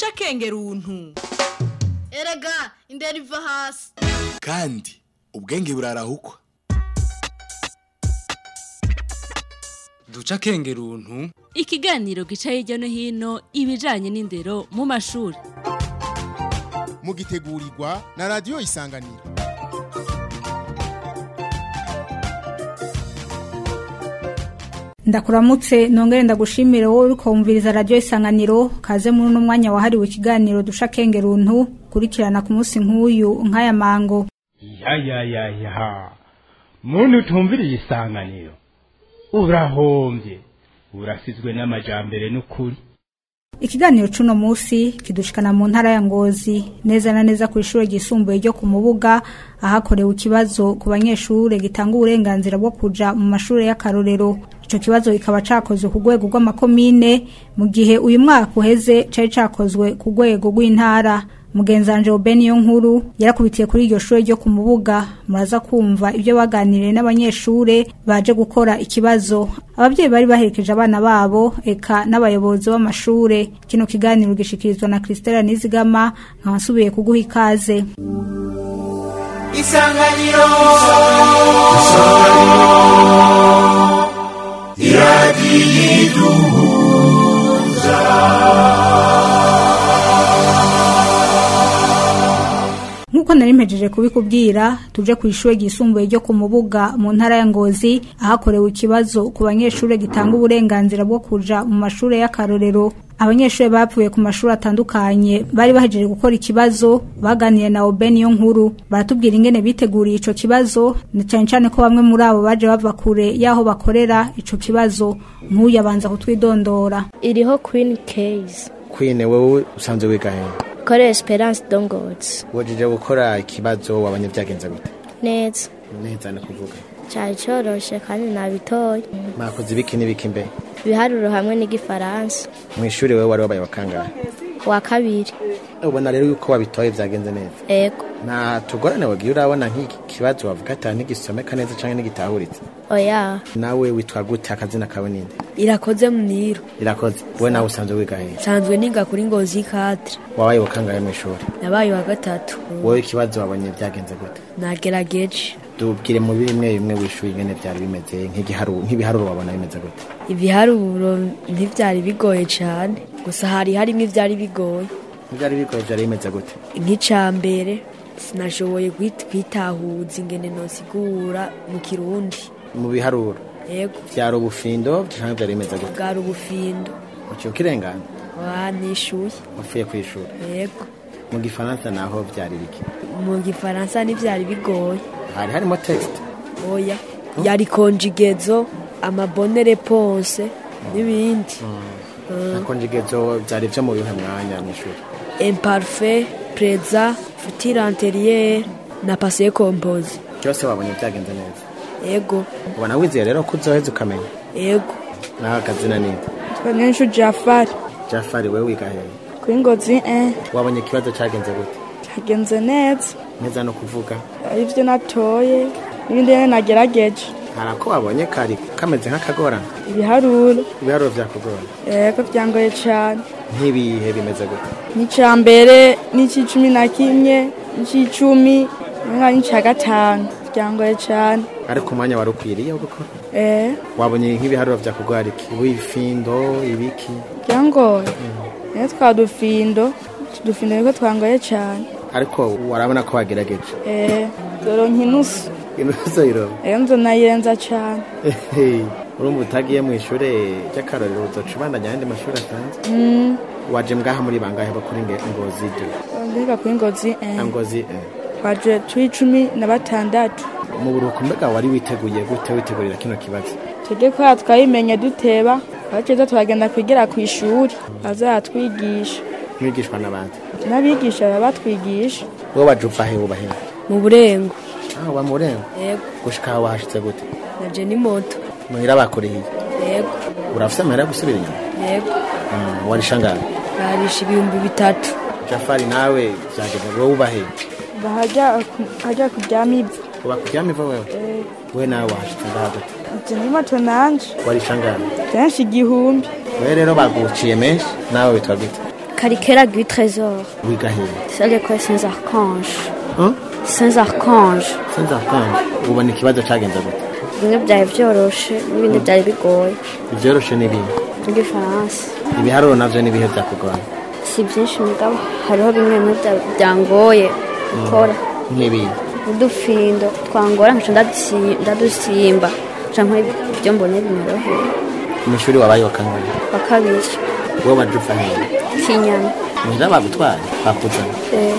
duca akenge runtu erega indera iva hasi kandi ubwenge burarahukwa duca akenge runtu ikiganiro gica hirya no hino ibijanye n'indero mu mashuri mugitegurirwa na radiyo isanganiro ndakuramutse nongere ndagushimire wowe uriko wumviriza radiyo isanganiro kaze muri uno mwanya wahariwe ikiganiro dusha kenge runtu kurikirana ku munsi nk'uyu nk'aya mango ya ya ya ya muntu utumviriye isanganiro urahombye urasizwe n'amajambere n'ukuri ikiganiro c'uno musi kidushikana mu ntara ya ngozi neza na neza ku ishure ryisumbuye ryo ku mubuga ahakorewe ikibazo ku banyeshure gitanga uburenganzira bwo kuja mu mashure y'akarorero ico kibazo kikaba cakozwe ku rwego rw'amakomine mu gihe uyu mwaka uheze cari cakozwe ku rwego rw'intara mugenzanje Oben yo nkuru yarakubitiye kuri iryo shure ryo ku mubuga muraza kumva ibyo baganiriye n'abanyeshure baje gukora ikibazo abavyeyi bari baherekeje abana babo eka n'abayobozi b'amashure kino kiganiro gishikirizwa na Christella Nizigama nkabasubiye kuguha ikaze isanganiro nk'uko nari mpejeje kubikubwira tuje ku ishure ryisumbuye ryo ku mubuga mu ntara ya ngozi ahakorewe ikibazo ku banyeshure gitanga uburenganzira bwo kuja mu mashure y'akarorero abanyeshure bapfuye ku mashuri atandukanye bari bahejeje gukora ikibazo baganiye na Oben yo nkuru baratubwira ingene biteguriye ico kibazo na cane cane ko bamwe muri abo baje bava kure yaho bakorera ico kibazo nk'uyu abanza kutwidondora iriho queen case kwine wowe usanzwe wiga hehe kore esperance dongots wajije gukora ikibazo wabonye byagenze gute neza neza no kuvuga cyari coroshe kandi nabitoye mwakoze ibiki n'ibiki mbe ibiharuro hamwe n'igifaransa mu ishuri wowe wari wabaye wakangahe wa kabiri ubona rero yuko wabitoye byagenze neza ego nta tugorane wagiye urabona nk'iki kibazo wavuga ati ntigisomeka neza cyangwa ntigitahuritse oya nawe witwa gute akazina kawe ninde irakoze muniro irakoze wowe nawe usanzwe wiga hehe nsanzwe niga kuri ngozi kadire wabaye wakangahe mu ishuri nabaye wa gatatu wowe ikibazo wabonye byagenze gute nagerageje tubwire mu bimwe bimwe w'ishuri ingene byari bimeze nk'igiharuro nk'ibiharuro wabona bimeze gute ibiharuro ntibyari bigoye cyane gusa hari harimo ibyari bigoye ntibyari bigoye byari bimeze gute nk'icambere sinashoboye kwitahuza ingene nosigura mu kirundi mu biharuro yego byari ubufindo cyangwa byari bimeze gute bwari ubufindo uciye ukirengana wanishuye wafuye ku ishuri yego mu gifaransa naho byari biki mu gifaransa ntibyari bigoye hari harimo texte oya yari konjigezo amabone reponse n'ibindi na konjigezo byari byo mu bihe mwanya mu ishuri imparfait preza future antérieure na passé composé byose wabonye byagenze neza yego ubona wizeye rero ko uzoheza ukamenya yego nawe akazina ninde twanyenshu jafari jafari wewe wiga hehe kuri ngozi eh wabonye ikibazo cyagenze gute cyagenze neza neza no kuvuga ibyo natoye n'ibindi rero nagerageje hari ako wabonye kari kameze nk'akagorana ibiharuro ibiharuro byakugora yego byangoye cyane nk'ibihe bimeze gute n'icyambere n'icy'icumi na kimwe n'icy'icumi n'icya gatanu byangoye cyane ariko umwanya wari ukwiriye wo gukora eh wabonye nk'ibiharuro byakugora iki ubufindo ibiki byangoye rero twa dufindo udufindo niko twangoye cyane ariko warabona ko wagerageje eh dore nk'inusu inusu iroba rero nzo nayirenza cyane urumva utagiye mu ishuri ry'akarorero uzoca ubandanya ayandi mashuri asanzwe waje mbwaha muri bangahe bakuri ngozi ibyo ndiga kuri ngozi eh ngozi eh twaje turi cumi na batandatu mu buruhuko mbega wari witeguye gute witegurira kino kibazo tujye kubera twabimenye duteba abakeza turagenda kwigira ku ishuri bazatwigisha mwigishwa n'abandi n'abigisha baba batwigisha wowe waje uva he uba he mu burengo ah wa mu burengo yego gushika aho wahashitse gute naje ni moto muhira bakurihiye yego urafise amahera yo gusubira inyuma yego Mm, warisha ngahe narisha ibihumbi bitatu jafari nawe byageze wowe uba he bahajya hajya kuryama ivu uba kuryama iva wewe we nawe wahashitse ngaha gute ibyo ni moto nanje warisha ngahe kenshi igihumbi we rero baguciye menshi nawe witwa gute Cariquera du Trésor. wiga hehe C'est l'école Saint-Archange. Hein? Saint-Archange. sinzakanga ubona ikibazo cyagenze gute Bimwe byari byoroshe n'ibindi byari bigoye. ibyoroshe n'ibindi Igifaransa. ibiharuro navyo n'ibihe byakugora Si byinshi mugabo hariho bimwe bimwe bya- byangoye gukora. nk'ibindi Udufindo twangora nkaca ndadusi- ndadusimba. Canke ibyo mbonye binyoroheye. mu ishuri wabaye wa kangahe Wa kabiri. wowe waje uva hehe Kinyana. muhira bagutwaye bakuzana Eh,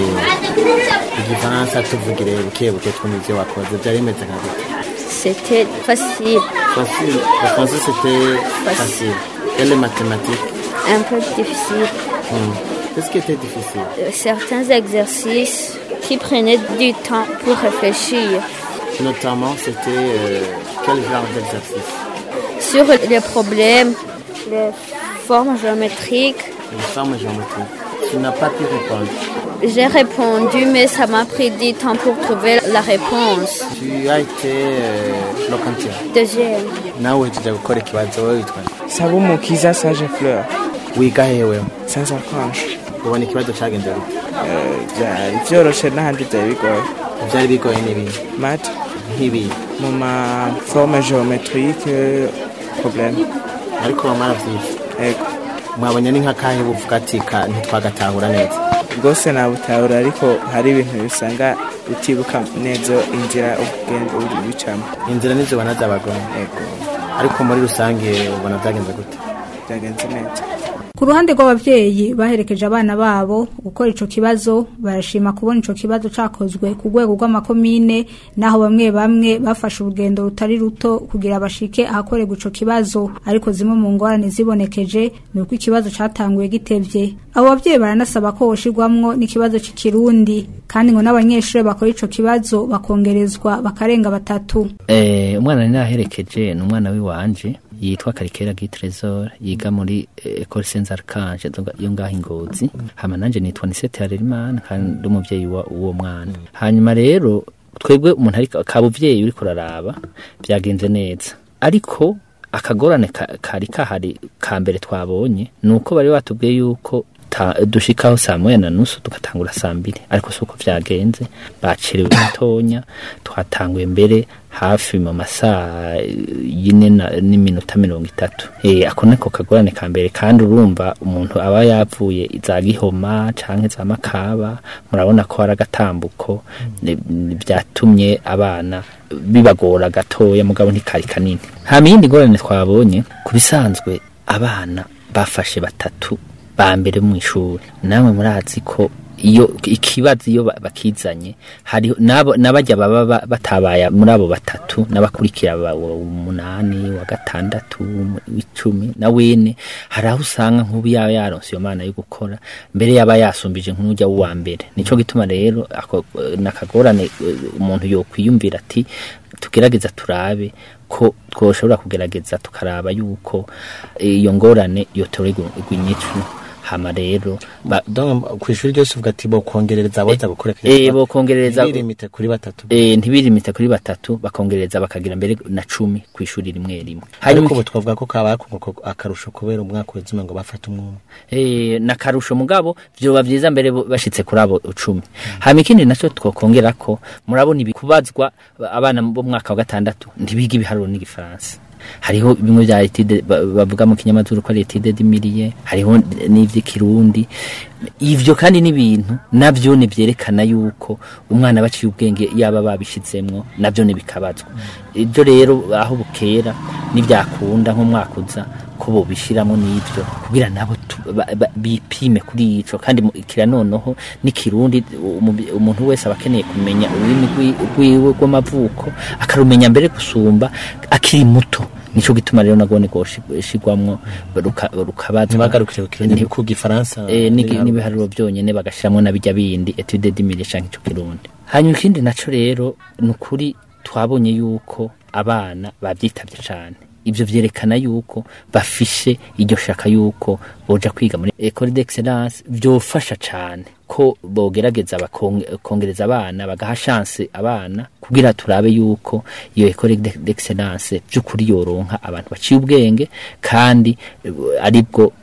Eh, igifaransa tuvugire buke buke twumva ibyo wakoze byari bimeze nka gute C'était facile. facile le français c'était facile et les mathématiques Un peu difficile. hmm. qu'est-ce qui était difficile Euh, Certains exercices qui prenaient du temps pour réfléchir. notamment c'était euh, quel genre d'exercice Sur les problèmes, les formes géométriques, une forme géométrique tu n'as pas pu répondre j'ai répondu, mais ça m'a pris du temps pour trouver la réponse. tu as été euh, le quantien Deuxième, nawe uhejeje gukora ikibazo wowe witwa Sabumukiza Sage Fleur wiga hewe Saint-Archange ubona ikibazo cyagenze gute byari byoroshe n'ahandi byari bigoye byari bigoye n'ibindi mate nk'ibindi mu ma forme géométrique problème ariko wamara vyiza ego mwabonye ni nk'akahe buvuga ati ka ntitwagatahura neza rwose nabutahura ariko hari ibintu bisanga utibuka neza inzira ugenda ubicamo inzira nizo ubona z'abagore ego ariko muri rusange ubona byagenze gute byagenze neza ku ruhande rw'ababyeyi baherekeje abana babo gukora ico kibazo barashima kubona ico kibazo cakozwe ku rwego rw'amakomine naho bamwe bamwe bafashe urugendo rutari ruto kugira bashike ahakorerwa ico kibazo ariko zimwe mu ngorane zibonekeje ni uko ikibazo catanguye gitevye abo babyeyi baranasaba ko hoshirwamwo n'ikibazo c'ikirundi kandi ngo n'abanyeshuri bakora ico kibazo bakongerezwa bakarenga batatu Eh, umwana nari naherekeje ni umwana w'iwanje yitwa Karikera Gitresor yiga muri eh, Ecole Saint Archange yo ngaho ingozi hama nanje nitwa Nisete Harerimana kandi ndi umuvyeyi wa uwo mwana hanyuma rero twebwe umuntu ari kabuvyeyi uriko raraba byagenze neza ariko akagorane ka- kari kahari ka mbere twabonye ni uko bari batubwiye yuko ta- dushikaho saa moya na nusu tugatangura saa mbiri ariko si uko vyagenze bacerewe gatonya twatanguye mbere hafi mu masaa yine na- n'iminota mirongo itatu Eh, ako niko kagorane ka mbere kandi urumva umuntu aba yavuye za gihoma canke za makaba murabona ko hari agatambuko ni- ni- vyatumye abana bibagora gatoya mugabo ntikari kanini hama iyindi ngorane twabonye ku bisanzwe abana bafashe batatu ba mbere mu ishuri namwe murazi ko iyo ikibazo iyo ba- bakizanye hariho nabo nabajya baba ba- batabaye muri abo batatu n'abakurikira ba- wa umunani wa gatandatu w'icumi na wene hari aho usanga nk'ubu yaba yaronse iyo mana yo gukora mbere yaba yasumbije nk'ujya w'uwa mbere nico gituma rero ako nakagorane umuntu yokwiyumvira ati tugerageza turabe ko twoshobora kugerageza tukaraba yuko iyo ngorane yotorerwa igwinyicu hama rero ba- donc ku ishuri ryose uvuga ati bokongerereza aboza gukora eh bokongereza birimite kuri batatu eh ntibirimite kuri batatu bakongereza bakagira mbere na cumi ku ishuri rimwe rimwe ariko ubu twavuga ko kabaye akunguko akarusho kubera umwaka w'izima ngo bafate umwumwe eh nakarusho mugabo vyoba vyiza mbere bo- bashitse kuri abo cumi hama ikindi naco twokongera ko murabona ibikubazwa abana bo mu mwaka wa gatandatu ntibiga ibiharuro n'igifaransa hariho bimwe bya etide ba- bavuga mu kinyamazuru ko ari etide dimiriye hariho n'ivy'ikirundi ivyo kandi n'ibintu navyo ni vyerekana yuko umwana baciye ubwenge yaba babishizemwo navyo ni bikabazwa ibyo rero aho bukera nibyakunda nk'umwaka uza ko bobishiramwo n'ibyo kugira nabo tu- ba- ba- bipime kuri ico kandi mu- kira noneho n'ikirundi umu- umuntu wese aba akeneye kumenya ururimi rwi- rwiwe rw'amavuko akarumenya mbere gusumba akiri muto nico gituma rero nagone goshigwamwo rukabazwa ntibagarukire ku kirundi ku gifaransa eh, n'igi- n'ibiharuro. n'ibiharuro byonyene bagashiramwo na bijya bindi etude dimire canke ico kirundi hanyuma ikindi naco rero ni ukuri twabonye yuko abana bavyitavye cane ivyo vyerekana yuko bafishe iryo shaka yuko boja kwiga muri ecole d'excellence vyofasha cane ko bogerageza bakongereza abana bagaha chance abana kugira turabe yuko iyo ecole d'excellence by'ukuri yoronka abantu baciye ubwenge kandi eh, aribwo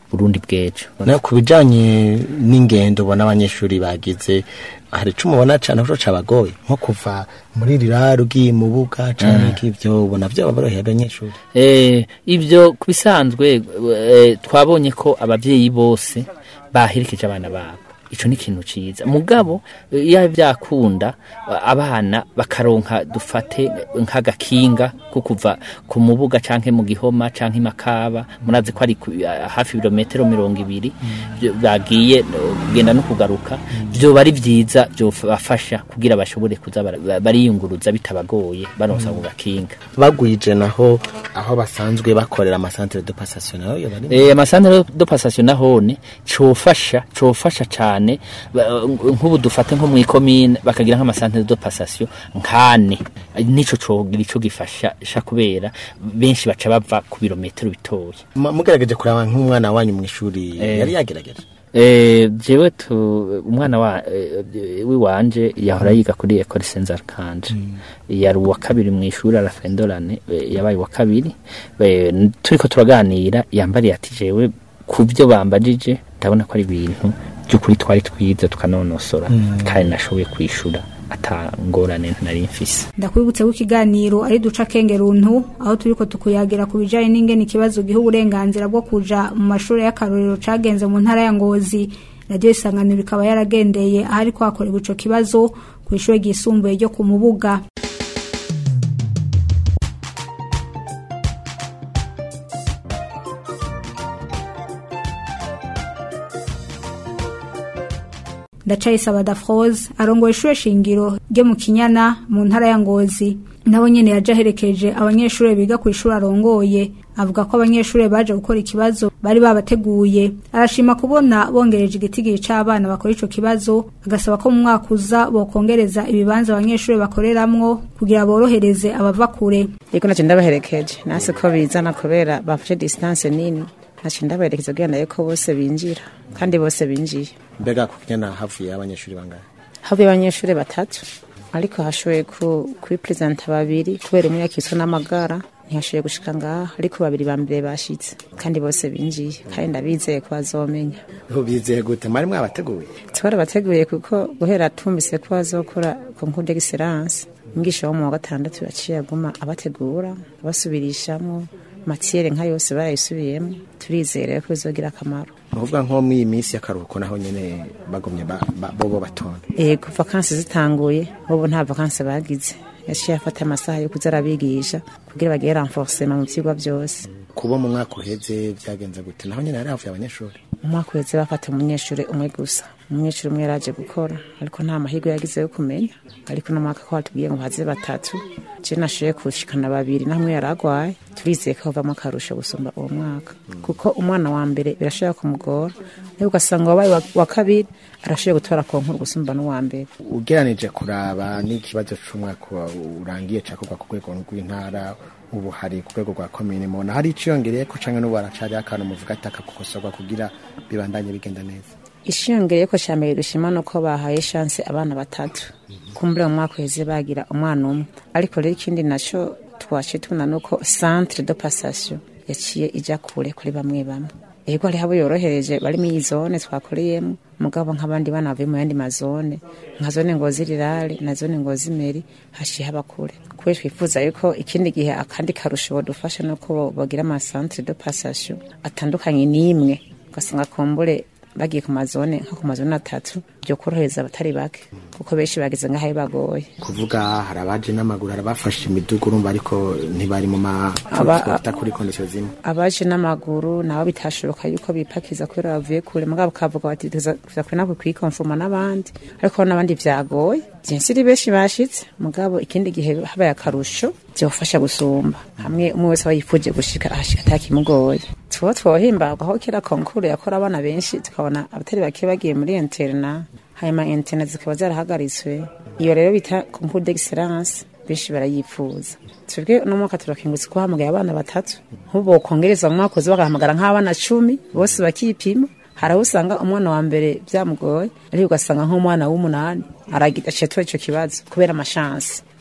burundi bw'ejo na ku bijanye n'ingendo ubona abanyeshuri bagize hari ico mubona cane ko cabagoye nko kuva muri riraru ugiye mu buga canke ivyo ubona vyo boroheye abanyeshuri Eh, ibyo ku bisanzwe eh, twabonye ko ababyeyi bose baherekeje abana babo ico ni ikintu ciza mugabo eh, iyo byakunda eh, abana bakaronka dufate nk'agakinga ko kuva ku mubuga canke mu gihoma canke i makaba murazi ko ari ku- eh, hafi ibirometero mirongo ibiri byo- bagiye eh, kugenda no kugaruka vyoba ari vyiza vyobafasha kugira bashobore kuza bara- bariyunguruza bitabagoye baronsa ku gakinga bagwije naho aho basanzwe bakorera amasantere de passation nayo yo bari Eh, amasantere do passation nahone cofasha cofasha cane ba- nk'ubu dufate nko mw'ikomine bakagira nk'amasantere do passation nkane nico cogira ico gifasha sha kubera benshi baca bava ku birometero bitoya Ma- mugerageje kuraba nk'umwana wanyu mu ishuri Eh. yari yagerageje Eh, jewe tu umwana wa eh, wiwanje yahora yiga kuri Ecole Saint Archange yari uwa kabiri mu ishuri arafendorane eh, yabaye uwa kabiri Eh, n- turiko turaganira yambariye ati jewe ku byo bambajije ndabona ko ari ibintu by'ukuri twari twize tukanonosora Mm. kandi nashoboye kwishura ata ngorane nari mfise ndakwibutse ko ikiganiro ari duca kengeruntu aho turiko tukuyagira ku bijanye n'ingene ikibazo giha uburenganzira bwo kuja mu mashuri y'akarorero cagenze mu ntara ya ngozi radiyo isanganiro ikaba yaragendeye ahari kwakorewe ico kibazo ku ishuri ryisumbuye ryo ku mubuga ndacayisaba dafrose arongoye ishure shingiro ryo mu kinyana mu ntara ya ngozi nawe nyene yaje aherekeje abanyeshure biga ku ishuri arongoye avuga ko abanyeshure baje gukora ikibazo bari babateguye arashima kubona bongereje igitigiri c'abana bakora ico kibazo agasaba ko mu mwaka uza bokongereza ibibanza abanyeshure bakoreramwo kugira borohereze abava kure Yego naje ndabaherekeje nase ko bizana kubera bafashe distance nini naje ndabaherekeje kugira nayo ko bose binjira kandi bose binjiye mbega ku kinyana havuye abanyeshuri bangahe havuye abanyeshuri batatu ariko hashoboye ku kwipresenta babiri kubera umwe yakiswe n'amagara ntiyashoboye gushika ngaha ariko babiri ba mbere bashitse kandi bose binjiye kandi ndabizeye ko bazomenya ubu bizeye gute mwari mwabateguye twarabateguye kuko guhera twumvise ko bazokora concours d'excellence umwigisha wo mu wa gatandatu yaciye aguma abategura abasubirishamo matiyere nka yose barayisubiyemo turizere ko bizogira akamaro ni ukuvuga nko muri iyi minsi y'akaruhuko naho nyene bagumye ba- ba- bobo batonda ego vakansi zitanguye bobo nta vakansi bagize yaciye afata amasaha yo kuza arabigisha kugira bagire renforcement mu vyigwa byose kuba mu mwaka uheze byagenze gute naho nyene hari havuye abanyeshuri mu mwaka uheze bafata umunyeshuri umwe gusa umunyeshuri umwe yaraje gukora ariko nta mahirwe yagize yo kumenya ariko no mwaka ko batubwiye ngo haze batatu je nashoboye kushikana babiri namwe yaragwaye turizeye ko havamo akarusho gusumba uwo mwaka kuko umwana wa mbere birashobora kumugora nawe ugasanga wabaye wa- wa kabiri arashoboye gutora konkuru gusumba n'uwa mbere ugeranije kuraba n'ikibazo c'umwaka wa- urangiye cakorwa ku rwego rw'intara ubu hari ku rwego rwa komine mubona hari iciyongereyeko canke n'ubu haracariho akantu muvuga ati akagukosorwa kugira bibandanye bigenda neza ishiyongereye ko cya mbere dushima ni uko bahaye shanse abana batatu kumbure mu mwaka uheze bagira umwana umwe ariko rero ikindi nacyo twaciye tubona ni uko centre de passation yaciye ijya kure kuri bamwe bamwe yego hariho abo yorohereje bari muri iyi zone twakoreyemo mugabo nk'abandi bana bavuye mu yandi mazone nka zone ngozi rirare na zone ngozi meri haciye haba kure kubera twifuza yuko ikindi gihe akandi karusho bodufasha ni uko bagira amasantere de passation atandukanye n'imwe ugasanga kumbure bagiye ku mazone nko ku mazone atatu byo korohereza abatari bake kuko benshi bageze ngaho bagoye kuvuga hari abaje n'amaguru hari abafashe imidugu urumva ariko ntibari mu ma Aba- twakwita kuri kondisiyo zimwe abaje n'amaguru nabo bitashoboka yuko bipakiza kubera bavuye kure mugabo kavuga bati tuza kuri nako kwikonfuma n'abandi ariko n'abandi vyagoye vyensiri benshi bashitse mugabo ikindi gihe habaye akarusho vyofasha gusumba hamwe umwe wese aba yifuje gushika ahashika atakimugoye tuba twohimbagwa aho kera konkuru yakora abana benshi tukabona abatari bake bagiye muri interna hanyuma interna zikaba zarahagaritswe iyo rero bita concours d'excellence benshi barayifuza twebwe uno mwaka turakingutse ko hamagaye abana batatu nk'ubu bokongereza mu mwaka uza bagahamagara nk'abana cumi bose bakipima hari aho usanga umwana wa mbere byamugoye ariko ugasanga nk'umwana w'umunani aragira aciye tura ico kibazo kubera amashansi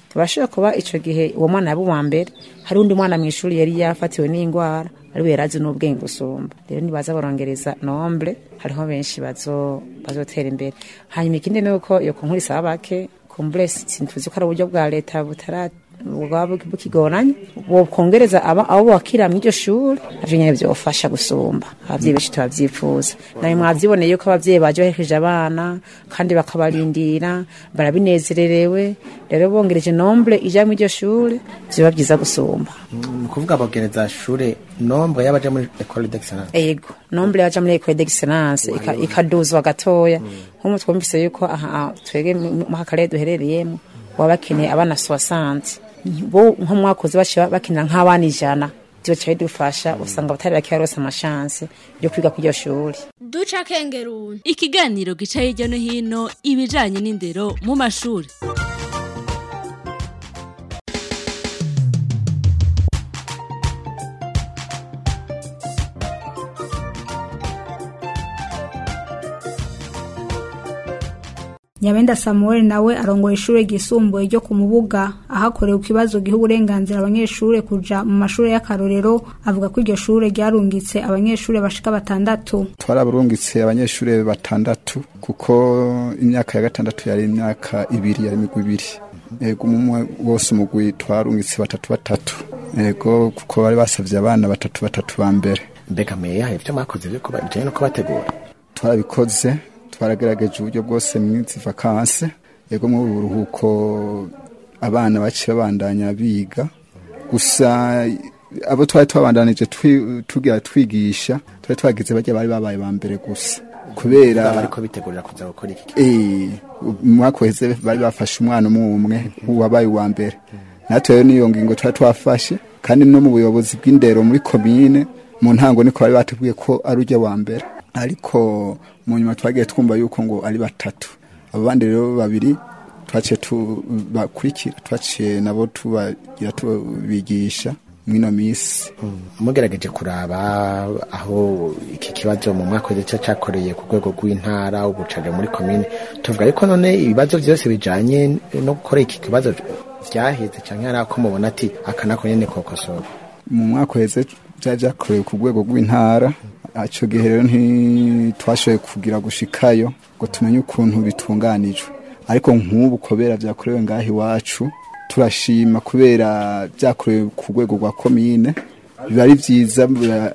tubashobora kuba ico gihe uwo mwana yaba uwa mbere hari undi mwana mw'ishuri yari yafatiwe n'ingwara ariwe yari azi n'ubwenge gusumba rero nibaza barongereza nombre hariho benshi bazo bazotera imbere hanyuma ikindi ni uko iyo konkuru isaba bake kumbure sintuzi ko ari uburyo bwa leta butara bwaba bukigoranye bokongereza aba abo bakira mw'iryo shuri navyo nyene vyofasha gusumba abavyeyi benshi tubavyifuza nawe mwavyiboneye yuko abavyeyi baje baherekeje abana kandi bakabarindira barabinezererewe rero bongereje nombre ija mw'iryo shuri vyoba vyiza gusumba ni ukuvuga bogereza shure nombre y'abaja muri ecole d'excellence ego nombre yaja muri ecole d'excellence ika- ikaduzwa gatoya nk'umu twumvise yuko aha twege mu akarere duherereyemo baba bakeneye abana 60 bo nko mwakoze baciye bakenera nk'abana ijana vyoca bidufasha usanga batari bake barose amashanse yo kwiga kw'iryo shuri duca kengeruni ikiganiro gica hirya no hino ibijanye n'indero mu mashuri Nyabenda Samuel nawe arongoye ishure ryisumbuye ryo ku Mubuga ahakorewe ikibazo giha uburenganzira abanyeshure kuja mu mashure y'akarorero avuga ko iryo shure ryarungitse abanyeshure bashika batandatu twaraburungitse abanyeshure batandatu kuko imyaka ya gatandatu yari imyaka ibiri yari imigwi ibiri ego umwe wose umugwi twarungitse batatu batatu ego kuko bari basavye abana batatu batatu ba mbere mbega meya hari ivyo mwakoze vyo kuba bijanye no kubategura twarabikoze twaragerageje uburyo bwose mw'izi vakanse ego mu buruhuko abana baciye babandanya biga gusa abo twari twabandanije twi- tugira twigisha twari twagize barya bari babaye ba mbere gusa kubera bariko bitegurira kuza gukora iki Eh, umwaka uheze bari bafashe umwana umwe umwe uwabaye uwa mbere natwe rero niyo ngingo twari twafashe kandi no mu buyobozi bw'indero muri komine mu ntango niko bari batubwiye ko ari ujya wa mbere ariko mu nyuma twagiye twumva yuko ngo ari batatu abo bandi rero babiri twaciye tubakurikira twaciye nabo tubagira tubigisha mwino misi mugerageje kuraba aho iki kibazo mu mwaka w'ejo cyakoreye ku rwego rw'intara ubucaje muri komine tuvuga ariko none ibibazo byose bijanye no gukora iki kibazo vyaheze canke hari ako mubona ati aka nako nyene kokosora mu mwaka uheze byari byakorewe ku rwego rw'intara icyo gihe rero ntitwashoboye kugira gushikayo ngo tumenye ukuntu bitunganijwe ariko nk'ubu kubera byakorewe ngaho iwacu turashima kubera byakorewe ku rwego rwa komine biba ari byiza bura-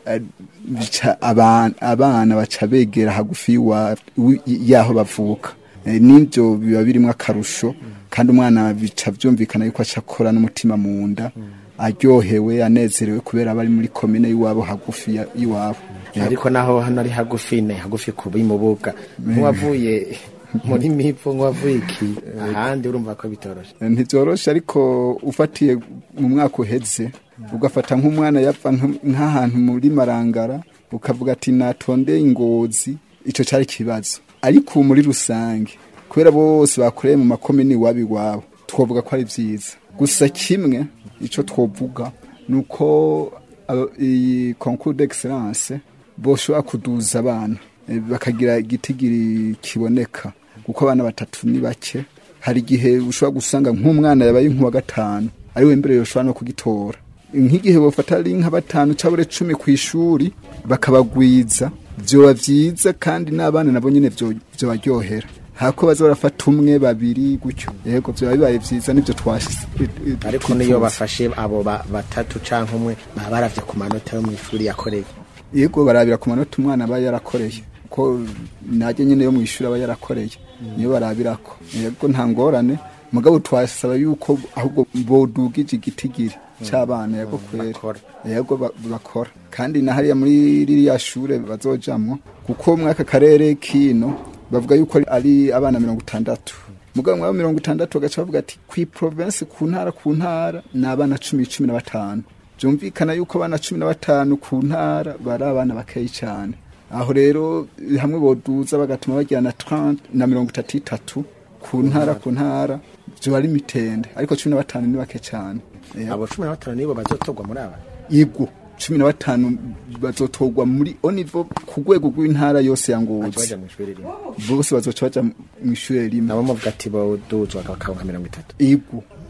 bica aban- abana baca begera hagufi y'iwa- wi- y'aho bavuka Eh, n'ibyo biba birimo akarusho kandi umwana bica byumvikana yuko aca akora n'umutima mu nda aryohewe anezerewe kubera aba ari muri komine y'iwabo hagufi ya- y'iwabo ariko naho hano ari hagufi ne hagufi ku bimubuga nk'uwavuye muri mivo nk'uwavuye iki ahandi urumva ko bitoroshe ntibyoroshe ariko ufatiye mu mwaka uheze ugafata nk'umwana yapfa nk- nk'ahantu muri marangara ukavuga ati natonde ingozi icyo cyari ikibazo ariko ubu muri rusange kubera bose bakoreye mu makomini iwabo iwabo twavuga ko ari byiza gusa kimwe icyo twavuga ni uko aba- iyi concours d'excellence boshobora kuduza abana eh, bakagira igitigiri kiboneka kuko abana batatu ni bake hari igihe ushobora gusanga nk'umwana yabaye nk'uwa gatanu ari we mbere yoshobora no kugitora nk'igihe bafata ari nka batanu cyangwa cumi ku ishuri bakabagwiza byoba byiza kandi n'abana nabo nyine byo- byobaryohera hako baza barafata umwe babiri gutyo yego byoba bibaye byiza nibyo twashyize ariko niyo bafashe abo ba- batatu canke umwe baba baravye ku manota yo mw'ishuri yakoreye yego barabira ku manota umwana aba yarakoreye ko najye nyine yo mu ishuri aba yarakoreye niyo barabirako yego nta ngorane mugabo twasaba yuko ahubwo bodugije igitigiri cy'abana yego kwera yego ba- bakora kandi na hariya muri ririya shure bazojamwo kuko mwaka karere kino bavuga yuko ari abana mirongo itandatu mugabo mwabo mirongo itandatu bagaca bavuga ati kwi province ku ntara ku ntara ni abana cumi cumi na batanu byumvikana yuko abana cumi na batanu ku ntara bari abana bakeyi cyane aho rero hamwe boduza bagatuma bagira na 30 na mirongo itatu itatu ku ntara ku ntara byo ari mitende ariko cumi na batanu ni bake cyane abo cumi na batanu nibo bazotorwa muri aba yego cumi na batanu bazotorwa muri onivo ku rwego rw'intara yose ya ngozi baja mw'ishuri rimwe bose bazoca baja mu ishuri rimwe nabo muvuga ati boduzwa bakaba nka mirongo itatu yego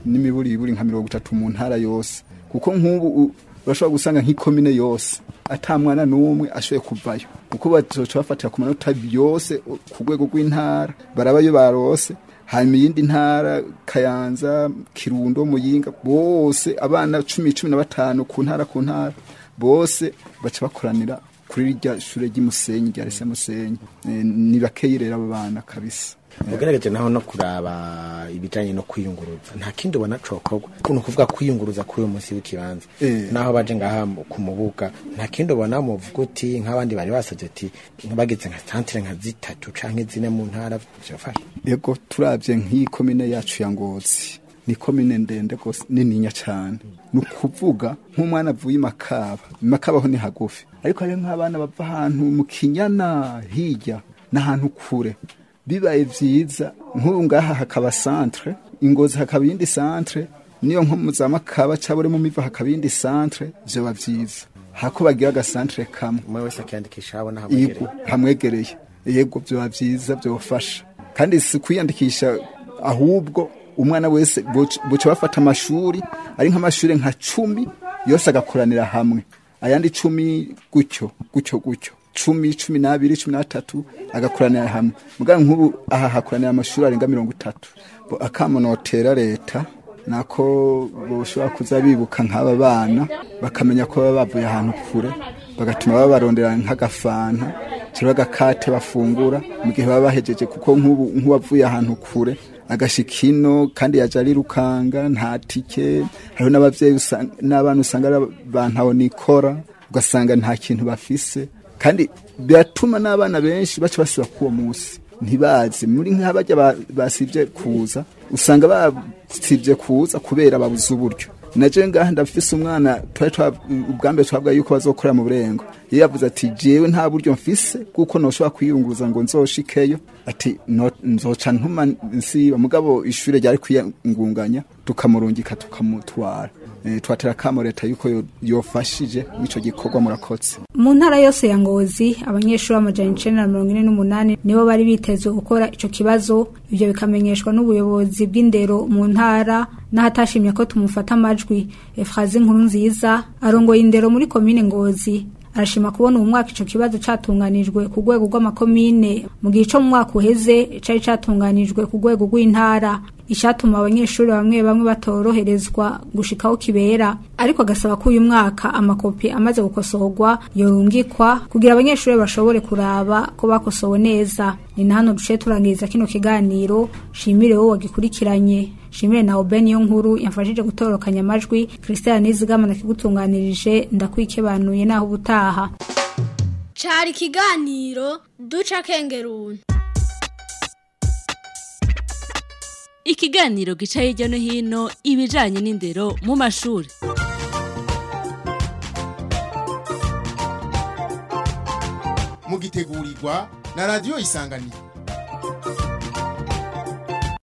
n'imiburiburi nka mirongo itatu mu ntara yose kuko nk'ubu u- urashobora gusanga nk'ikomine yose ata mwana n'umwe ashoboye kuvayo kuko bazoca bafatira ku manota yose u- ku rwego rw'intara barabayo barose hanyuma iyindi ntara kayanza kirundo muyinga bose abana cumi cumi na batanu ku ntara ku ntara bose baca bakoranira kuri rya shure ry'imusenyi rya rese musenyi Eh, ni bakeyi rero abo bana kabisa ugerageje naho no kuraba ibijanye no kwiyunguruza nta kindi ubona cokorwa ni ukuvuga kwiyunguruza kuri uyu munsi w'ikibanza Eh. naho baje ngaha mu- ku mubuga nta kindi ubona muvuga uti nk'abandi bari basavye ati bageze nka santire nka zitatu canke zine mu ntara vyofasha ego turavye nk'iyi komine yacu ya ngozi ni komine ndende gose nininya cane ni ukuvuga nk'umwana avuye i makaba i makaba ho ni hagufi ariko hariho nk'abana bava ahantu mu kinyana hirya n'ahantu kure bibaye vyiza nk'ubu ngaha hakaba centre ingozi hakaba iyindi centre niyo nko mu za makaba cabure mu miva hakaba iyindi centre vyoba vyiza hako bagira agasantre kamwe umwe wese akiyandikisha abona yego hamwegereye yego vyoba vyiza vyofasha kandi si kwiyandikisha ahubwo umwana wese boc- boca bafata amashuri ari nk'amashuri nka cumi yose agakoranira hamwe ayandi cumi gutyo gutyo gutyo cumi cumi n'abiri cumi n'atatu agakoranira hamwe mugabo nk'ubu aha hakoranira amashuri arenga mirongo itatu Bo akamonotera leta nako boshobora kuza bibuka nk'aba bana bakamenya ko baba bavuye ahantu kure bagatuma babarondera nk'agafanta cyangwa agakate bafungura mu gihe baba bahejeje kuko nk'ubu nk'uwavuye ahantu kure agashika ino kandi yaje arirukanga nta tike hariho n'abavyeyi usanga- n'abana usanga ari bantaho nikora ugasanga nta kintu bafise kandi biratuma n'abana benshi baca basiba k'uwo munsi ntibazi muri nk'abajya ba- basivye kuza usanga basivye kuza kubera babuze uburyo naje ngaha ndafise umwana twari twa- ubwambere twabwa yuko bazokorera mu burengo iyo yavuze ati jewe nta buryo mfise kuko noshobora kwiyunguruza ngo nzoshikeyo ati "No- nzoca ntuma nsiba mugabo ishure ryari kwiyungunganya tukamurungika tukamutwara Eh, twatera kamo leta yuko yo- yofashije ico gikorwa murakotse mu ntara yose ya ngozi abanyeshuri b'amajana icenda na mirongo ine n'umunani nibo bari bitezwe gukora ico kibazo ivyo bikamenyeshwa n'ubuyobozi bw'indero mu ntara n'ahatashimye ko tumufata amajwi efrazi nkuru nziza arongoye indero muri komine ngozi arashima kubona uwo mwaka ico kibazo catunganijwe ku rwego rw'amakomine mu gihe ico mu mwaka uheze cari catunganijwe ku rwego rw'intara icatuma abanyeshuri bamwe bamwe batoroherezwa gushikaho kibera ariko agasaba ko uyu mwaka amakopi amaze gukosorwa yorungikwa kugira abanyeshuri bashobore kuraba ko bakosowe neza ni na hano duciye turangiriza kino kiganiro shimire wowe wagikurikiranye shimire na Oben yo nkuru yamfashije gutorokanya amajwi Christian Nizigama nakigutunganirije ndakwikebanuye naho ubutaha cari ikiganiro duca kengeruni ikiganiro gica hirya no hino ibijanye n'indero mu mashuri mugitegurirwa na radiyo isanganiro